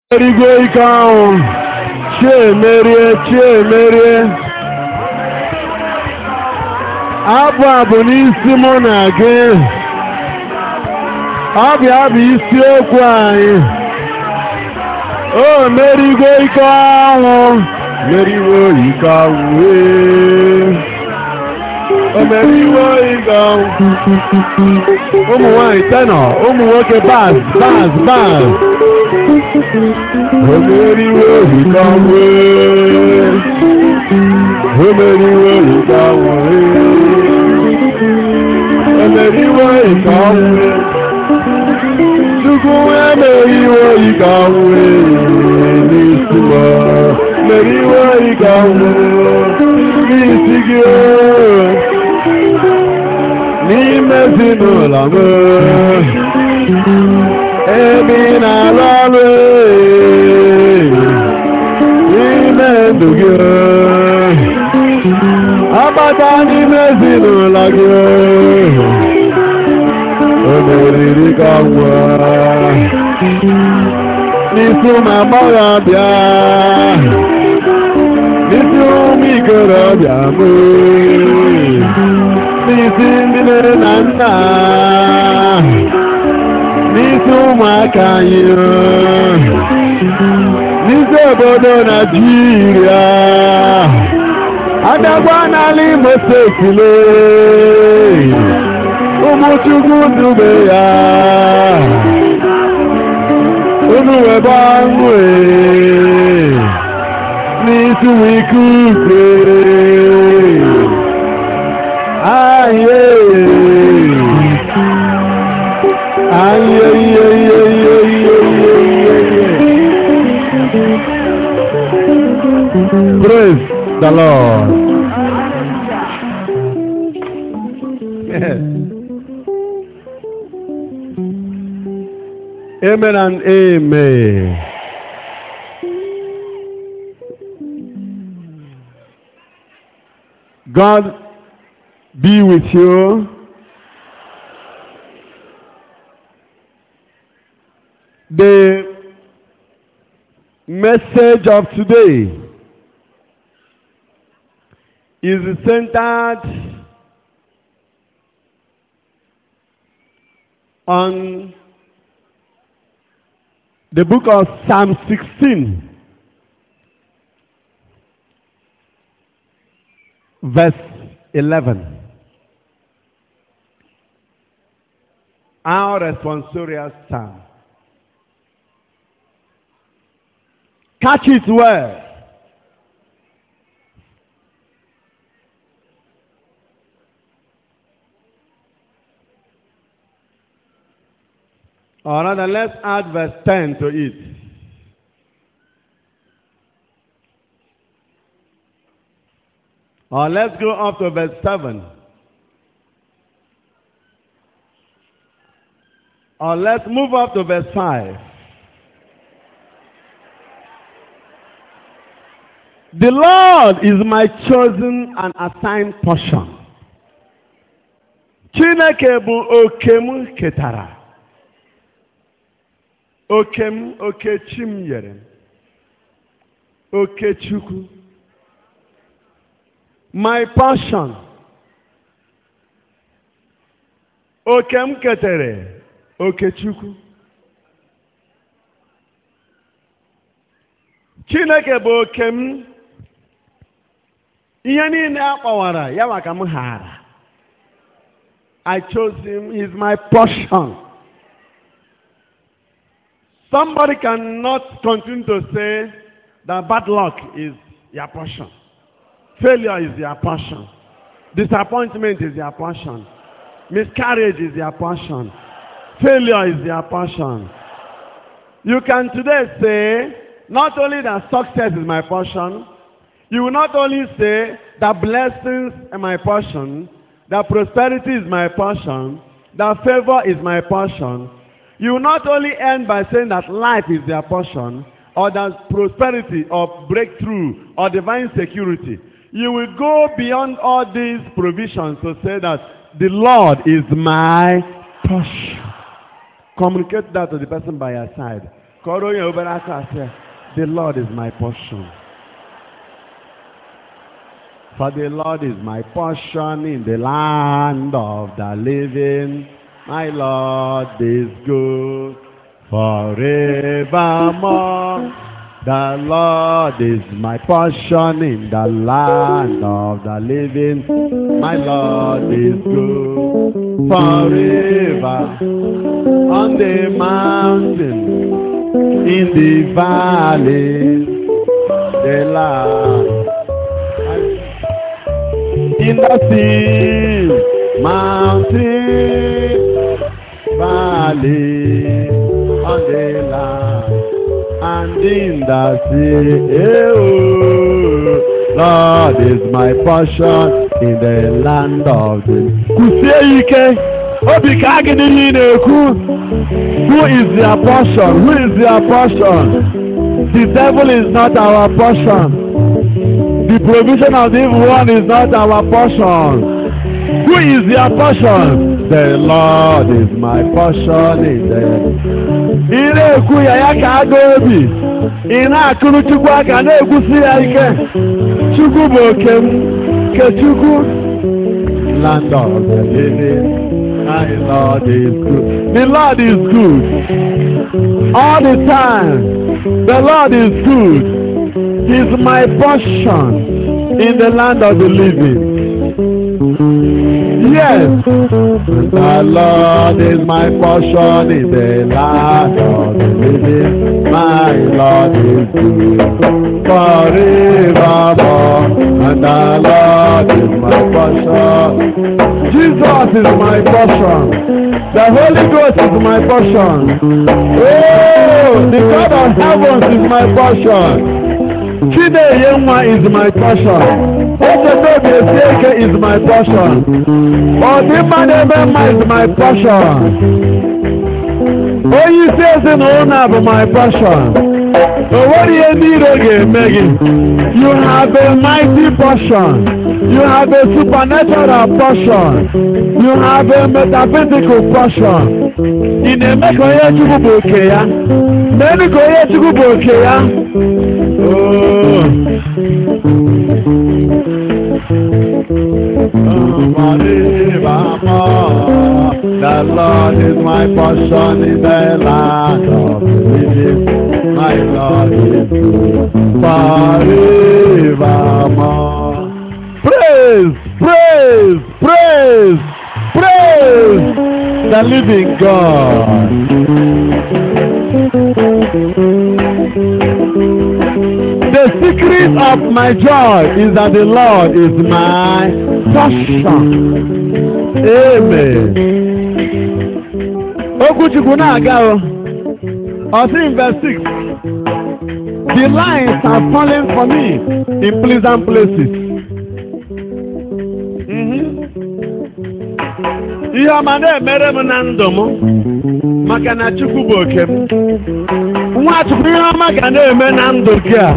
erigo ike ahụ chi emerie chi emerie abụ a bụ n'isi mụ na gị ọ bịa bụ isiokwu anyị o merigo ike ahụ meriwo ike ahụ ee. o meriwo ike ahụ ụmụ nwanyị tenọ ụmụ nwoke baz baz baz o meriwo ike ahụ ee. o meriwo ike ahụ ee. o meriwo ike ahụ ee. Chukwu emeriwo ike ahụ ee n'isi m meriwo ike ahụ n'isi gị n'ime ezinụlọ m ebe ị na-alụ ọrụ ee, n'ime ndụ gị agbata n'ime ezinụlọ gị o meriri ka nwa n'isi ụmụ agbọghọbịa n'isi ụmụ ikorobịa m n'isi ndị nne na nna n'isi ụmụaka anyị n'isi obodo Naijiria adagwa n'ala Imo steeti lee ụmụ Chukwu dube ya unu webe ọṅụ ee, n'isi wike ukwe aye aye iye iye iye iye iye iye iye praise the lord yes. Amen and amen. God be with you. The message of today is centered on the book of Psalm 16, verse 11. Our responsorial psalm. Catch it well. Or rather, let's add verse 10 to it. Or let's go up to verse 7. Or let's move up to verse 5. The Lord is my chosen and assigned portion. Chineke bụ oke m ketara. oke m oke chi m nyere m oke chukwu my portion oke m ketere oke chukwu chineke bụ oke m ihe niile a kpọwara ya maka m hara I chose him he is my portion Somebody cannot continue to say that bad luck is your portion. Failure is your portion. Disappointment is your portion. Miscarriage is your portion. Failure is your portion. You can today say, not only that success is my portion, you will not only say that blessings are my portion, that prosperity is my portion, that favor is my portion, you will not only end by saying that life is their portion, or that prosperity, or breakthrough, or divine security. You will go beyond all these provisions to say that the Lord is my portion. Communicate that to the person by your side. kọrọ onye obere aka sị the lord is my portion for the lord is my portion in the land of the living my lord is good forevermore the Lord is my portion in the land of the living. My Lord is good forever on the mountain, in the valley, the land. In the sea, mountain, valley, on the land and in the sea. Eh, oh, Lord is my portion in the land of the. Kwusie ike, obi ka gị n'ihe ị na-ekwu. Who is their portion? Who is their portion? The devil is not our portion. The provision of the evil one is not our portion. Who is their portion? The Lord is my portion in the ị na-ekwu ya ya ka aga obi ị na-akụrụ Chukwu aka na-ekwusi ya ike Chukwu bụ oke m ke Chukwu land of the living my Lord is good the Lord is good all the time the Lord is good He's my portion in the land of the living Yes, the Lord is my portion in the land of the living. My Lord is good forevermore. And the Lord is my portion. Jesus is my portion. The Holy Ghost is my portion. Oh, the God of heavens is my portion. Chineye nwa is my portion. Echetobi Esieke is my portion. Ọdịmma na-eme mma is my portion. Onye isi ezinụlọ bụ my portion. O nwere ihe ndị iro ga-eme gị. You have a mighty portion. You have a supernatural portion. You have a metaphysical portion. Ị na-eme ka onye Chukwu bụ oke ya. Meenụ ka onye Chukwu bụ oke ya. Oh. The Lord is my portion in the land of the living. My Lord is good forevermore. Praise, praise, praise, praise the living God. The secret of my joy is that the Lord is my portion. Amen. Okwuchukwu na-aga o. Ọsị in verse 6. The lines are falling for me in pleasant places. Mhm. Ihe ọma na-emere m na ndụ m maka na Chukwu bụ oke m. Nwachukwu ihe ọma ga na-eme na ndụ gị a.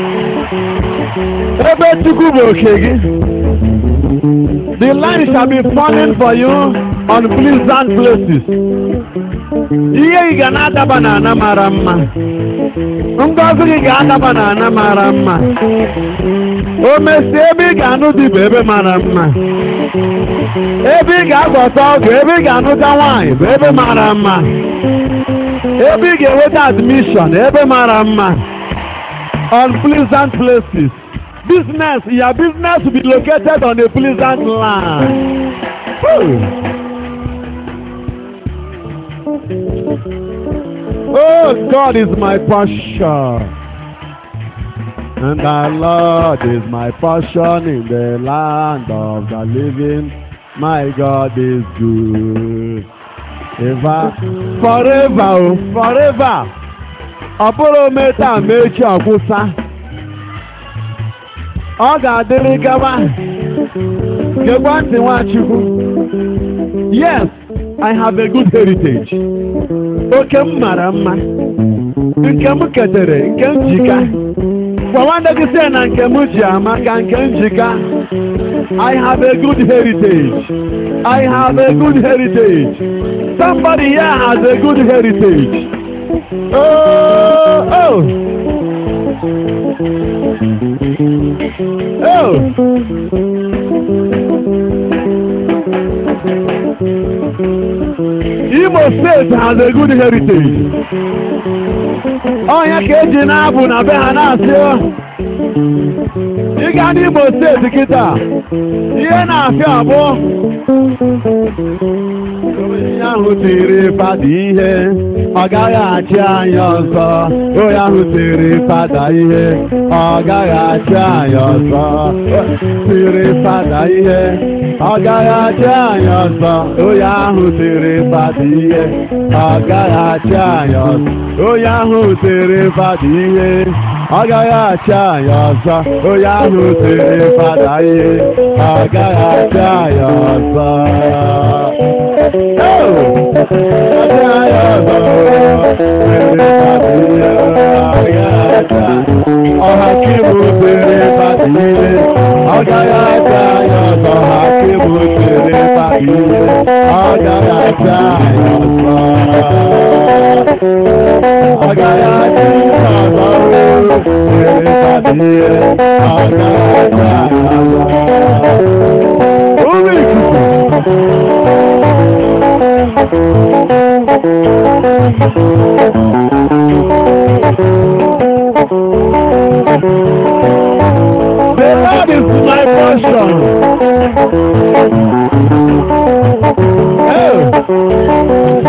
Ebe Chukwu bụ oke gị. The line shall be falling for you on pleasant places. Ihe gị ga na-adaba na ana mara mma. Ngọzi gị ga-adaba na ana mara mma. O mesie ebe ị ga-anụ dị bụ ebe mara mma. Ebe ị ga-agọta ọgụ, ebe ị ga-anụta nwaanyị bụ ebe mara mma. Ebe ị ga-enweta admission, ebe mara mma. On pleasant places. Business, your business will be located on a pleasant land. Woo. Oh, God is my portion. And the Lord is my portion in the land of the living. My God is good. Ever, forever, oh, forever. Ọ bụrụ meta ma echi ọgwụsa. Ọ ga-adịrị gawa. Gekwa ntị Nwachukwu. Yes, I have a good heritage. Oke m mara mma. Nke m ketere, nke m jika. Gwa nwanne gị sị na nke m ji ama ka nke m jika. I have a good heritage. I have a good heritage. Somebody here has a good heritage. Oh, oh. Oh. Imo State has a good heritage. Ọnya ka eji na-abụ na be ha na-asị ịga n'Imo steeti kịta ihe na-afịa abụọ onye ahụ tiri fada ihe ọ gaghị achị anyị ọzọ onye ahụ tiri fada ihe ọ gaghị achị anyị ọzọ tiri fada ihe ọ gaghị achị anyị ọzọ onye ahụ tiri fada ihe ọ gaghị achị anyị ọzọ onye ahụ tiri fada ihe ọ gaghị achị anyị ọzọ onye ahụ tiri fada ihe ọ gaghị achị anyị ọzọ ọhakimu tere fadile ọ gaghị acha anyị ọzọ hakimu tere fadile ọ gaghị acha anyị ọzọ ọ gaghị acha ọzọ tere fadile ọ gaghị acha anyị ọzọ ụmụ ikuku The Lord is my portion. Oh.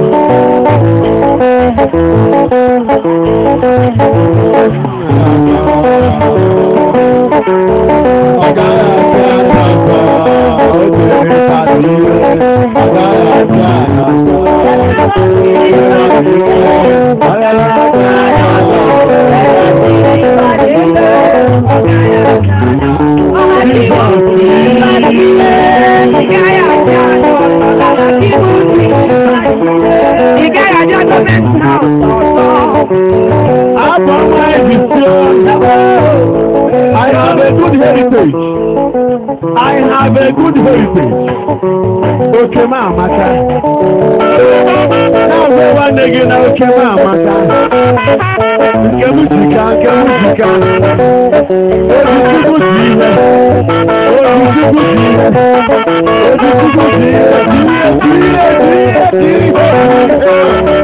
Upon my decision, I have a good heritage. I have a good heritage. Oke m amaka. Na-agwa nwanne gị na oke m amaka. Nke m jika, nke m jika. Ojichukwu ji ihe. Ojichukwu ji ihe. Ojichukwu ji ihe. Ji ihe, ji ihe, ji ihe, ji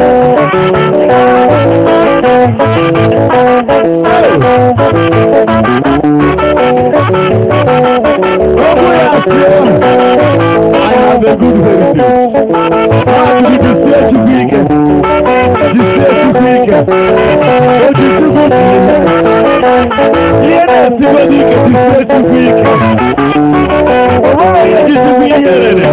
Okwu ya sị, I have a good heritage. Ọ bụ jisie Chukwu ike. Jisie Chukwu ike. Ojichukwu ji ihe. Ihe na-esigo n'ike jisie Chukwu ike. O nweghị onye ji Chukwu ihe rere.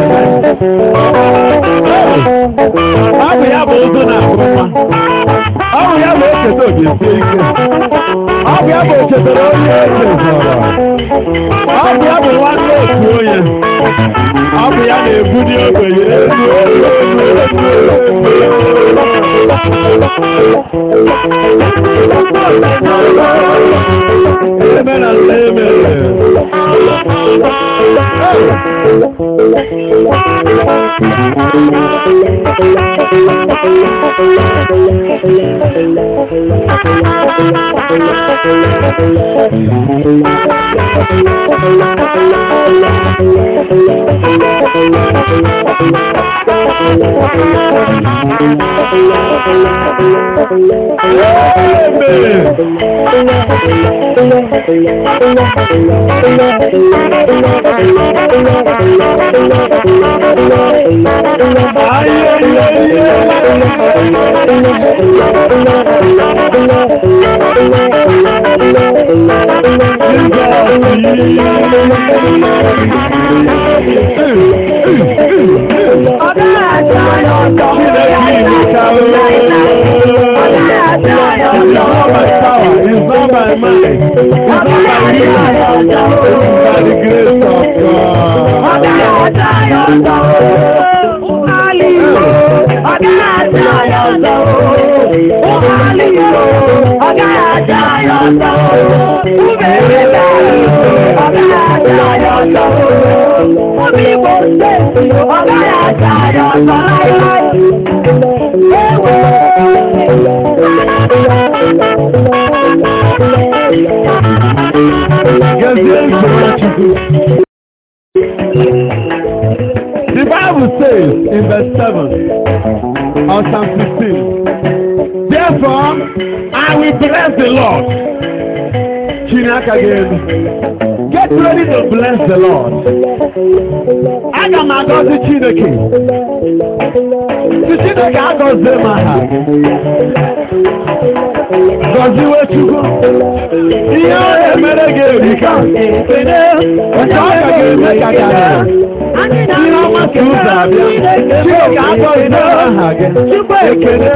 Ọ bụ ya bụ ụzọ na-ahụ mma. Ọ bụ ya bụ echeta ogesie ike. Ọ bụ ya bụ echetara onye echezọrọ. Ọ bụ ya bụ nwanne otu onye. Ọ bụ ya na-ebuli ogbenye elu elu elu elu elu. Emela emere. Amen. It's not my power, it's not my mind, it's not my will, it's by the grace of God. Gezie nsogbu Chukwu. The Bible says in verse 7 of Psalm 15, Therefore, I will bless the Lord. Chineke ga-elu. Get ready to bless the Lord. Aga m agọzi Chineke. Si Chineke agọzie m aha. Gọziwe Chukwu. Ihe ọ na-emere gị erika. Nke ọ ka ga-eme ka gara. Ihe ọma ka ụzọ abịa. Chineke agọzie aha gị. Ekele.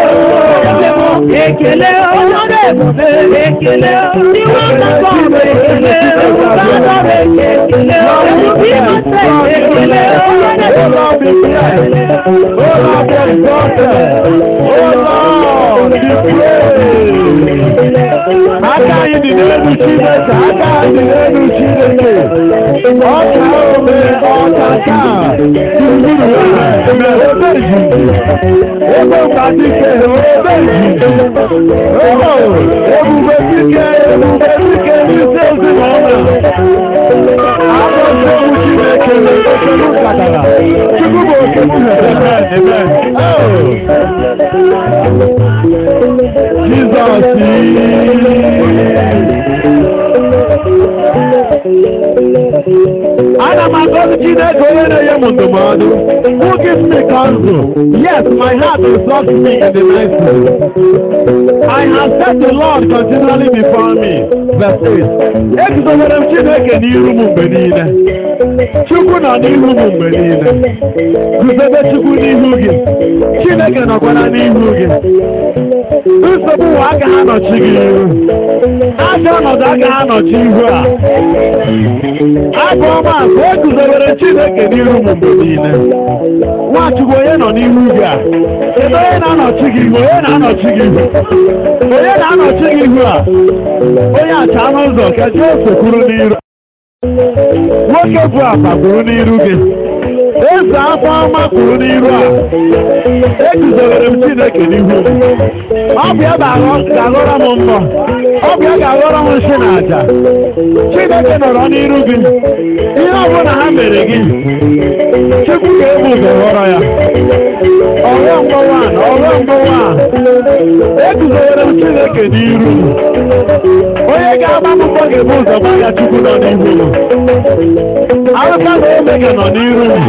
Ekele ọlọ́dọ̀ ebube ekele iwe ọkọ ekele ọlọ́dọ̀ ekele ọlọ́dọ̀ ekele ọlọ́dọ̀ ekele aka anyị dị n'elu Chineke aka anyị dị n'elu Chineke ọka ome ọka taa gburugburu ha eme ebe izizi ebe ụka dike ebe izizi ebe ebube dike ebube dike n'isi ezinụlọ agọzi okwu Chineke na-ekele nkatara Chukwu bụ oke m hebe ebe Jizọs ana m agọzi Chineke onye na-enye m ndụmọdụ who gives me counsel yes my heart instructs me in the night season I have set the Lord continually before me verse 8 eguzobere m Chineke n'iru m mgbe niile Chukwu nọ n'ihu m mgbe niile guzobe Chukwu n'ihu gị Chineke nọkwara n'ihu gị nsogbu ụwa agaghị anọchi gị ihu ajọ ọnọdụ agaghị anọchi ihu a abụ ọma ka e guzobere Chineke n'ihu m mgbe niile Nwachukwu onye nọ n'ihu gị a kedu onye na-anọchi gị ihu onye na-anọchi gị ihu onye na-anọchi gị ihu a onye acha n'ụzọ ka Josef kwuru n'iru nwoke bụ apa kwuru n'iru gị eze afọ ọma kwuru n'iru a eguzobere m Chineke n'ihu ọ bụ ya ga-aghọrọ m mbọ ọ bụ ya ga-aghọrọ m nsị na aja Chineke nọrọ n'iru gị ihe ọbụla ha mere gị Chukwu ga-ebu ụzọ ghọrọ ya ọghọ mgbawa na ọghọ mgbawa eguzobere m Chineke n'iru onye ga-agba m mbọ ga-ebu ụzọ gba ya Chukwu nọ n'ihu m Alụka na Omega nọ n'iru m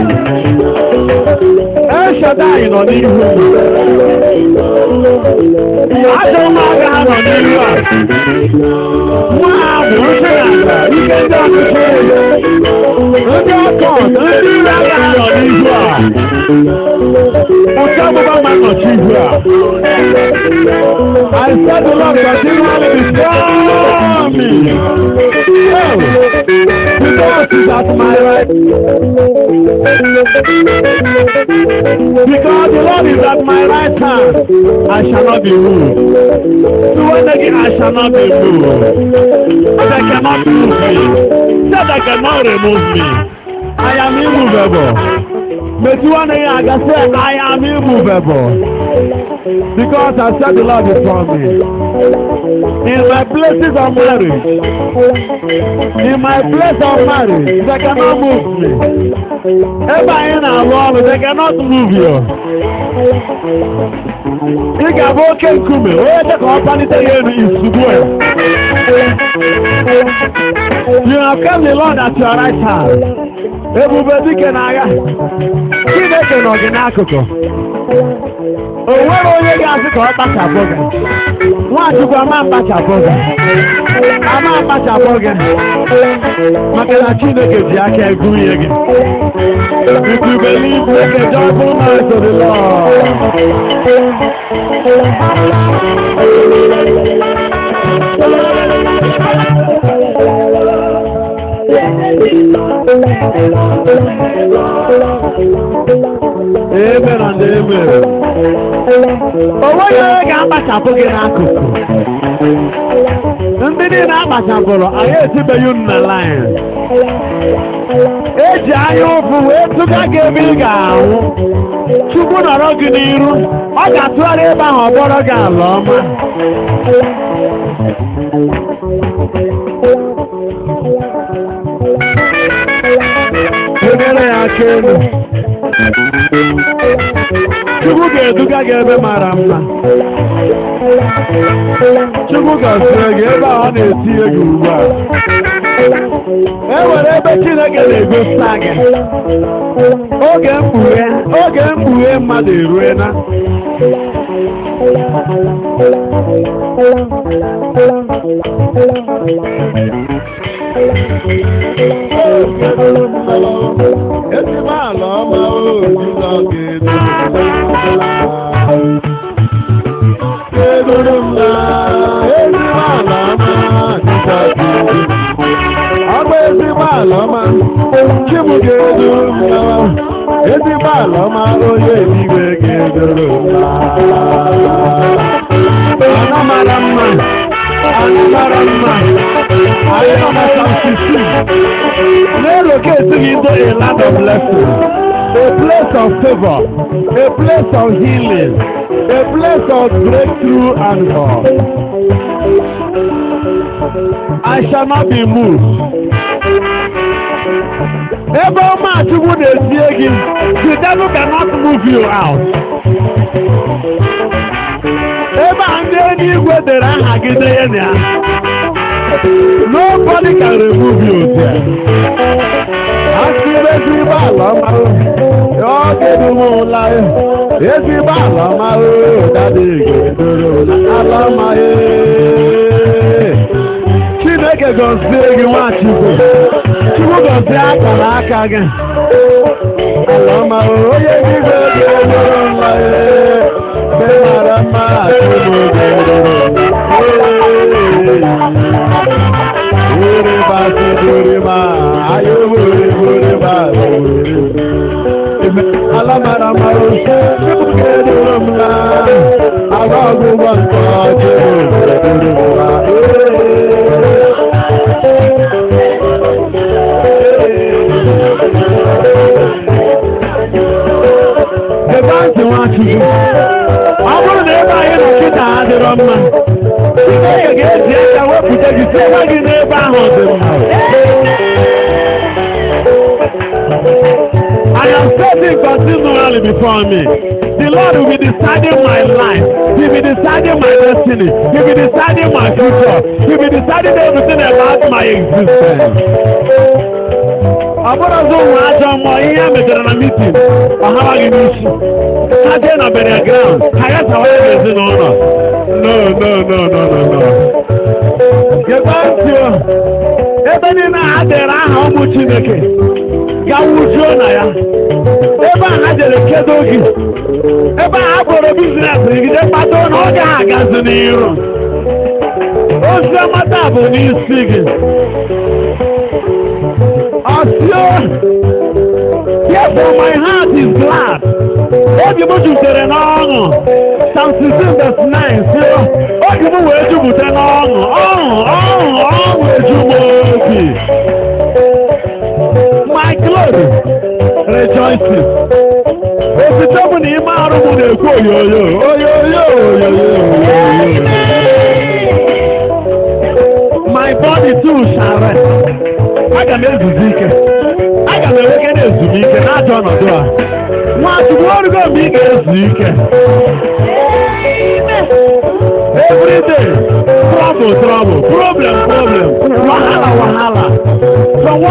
Eshadai nọ n'ihu m ajọ ụmụaka ha nọ n'ihu a nwa ha bụ nsị na ala ike ndị ọchịchị ndị ọkọt ndị ire aka ha nọ n'ihu a ụcha ọgbụgba ma nọchi ihu a I said the Lord continually before me. Oh, because he's at my right. Because the Lord is at my right hand, I shall not be moved. So when again I shall not be moved. But I cannot move me. Said I cannot remove me. I am immovable. But you want to hear, I can say, I am immovable. Because I said the Lord before me. In my places of marriage, in my place of marriage, they cannot move me. Ebe anyị na-arụ ọrụ, they cannot move you. Ị ga-abụ oke nkume, onye dị ka ọ palite ya elu isugbu ya. You have kept the Lord at your right hand. Ebube dike n'agha. Chineke nọ gị n'akụkụ. O nwere onye ga-asị ka ọ kpachapụ gị. Nwachukwu ama mkpachapụ gị. Ama mkpachapụ gị. Maka na Chineke ji aka egwu ihe gị. If you believe, make a joyful noise to the Lord. Amen and amen. O nweghị onye ga-akpachapụ gị n'akụkụ. Ndị niile akpachapụrụ, anyị etibeghị unu na laịn. Eji anya ụfụ wee tụga gị ebe ị ga-anwụ. Chukwu nọrọ gị n'iru, ọ ga-atụgharị ebe ahụ ọ bụrụ gị ala ọma. oke elu Chukwu ga-eduga gị ebe mara mma Chukwu gọzie gị ebe a ọ na-etinye gị ugbu a e nwere ebe Chineke na-egosi gị oge mkpughe oge mkpughe mmadụ eruena ezigbo ala ọma ojizọ ga-eduru m na ezigbo ala ọma jizọ ga-eduru ọ bụ ezigbo ala ọma chibụ ga-eduru m na ezigbo ala ọma onye eluigwe ga-eduru m na ana mara mma ana mara mma anyị nọ na samsisi na-elocate me into a land of blessing a place of favor a place of healing a place of breakthrough and hope I shall not be moved. Ebe ọma Chukwu na-esie gị, the devil cannot move you out. Ebe a ndị eluigwe dere aha gị denye na ya. Nobody can remove you there. Asịrị ezigbo ala ọma ọ ga-edume ụla ya. Ezigbo ala ọma dada ga-edoro ala ọma ya. Chineke gọzie gị Nwachukwu. Chukwu gọzie akara aka gị. Ala ọma onye eluigwe ga-edoro ụla ya. Mgbe mara mma Chukwu ga-edoro Ore ba si dore ma, ayo bore bore ba bore. Ebe alamara ma o se ke dore ma, aga go ba nko je dore ma. Ebe ntị Nwachukwu, ọ bụrụ na ebe anyị nọ kịta adịrọ mma, Chineke ga-eji aka wepụta gị site gị n'ebe ahụ dị mma. I am setting continually before me. The Lord will be deciding my life. He will be deciding my destiny. He will be deciding my future. He will be deciding everything about my existence. Ọ bụrụ ọzọ ụmụ ajọ mmụọ ihe a mechara na mitin ọhara gị n'isi ha jee na bere ground ha ya sawara gị ezinụlọ no no no no no no gekwa ntị o ebe niile ha dere aha ụmụ chineke gawujuo na ya ebe a ha jere kedo gị ebe a ha kpọrọ biznes gide kpata na ọ gaghị agazi n'iru ozi ọmata bụ n'isi gị ọsịo Therefore my heart is glad. Obi m jupụtara n'ọṅụ. Psalm 16 verse 9 sị obi m wee jupụta n'ọṅụ. Ọṅụ ọṅụ ọṅụ eju m obi. My glory rejoices. Osite m na ime arụ m na-ekwu oyoyo oyoyo oyoyo oyoyo. My body too shall rest. Aga m ezuzi ike. Aga m enweke na-ezumike n'ajọ ọnọdụ a. Nwachukwu orugo mgbe ị ga-ezu ike. Every day, trouble, trouble, problem, problem, wahala, wahala. From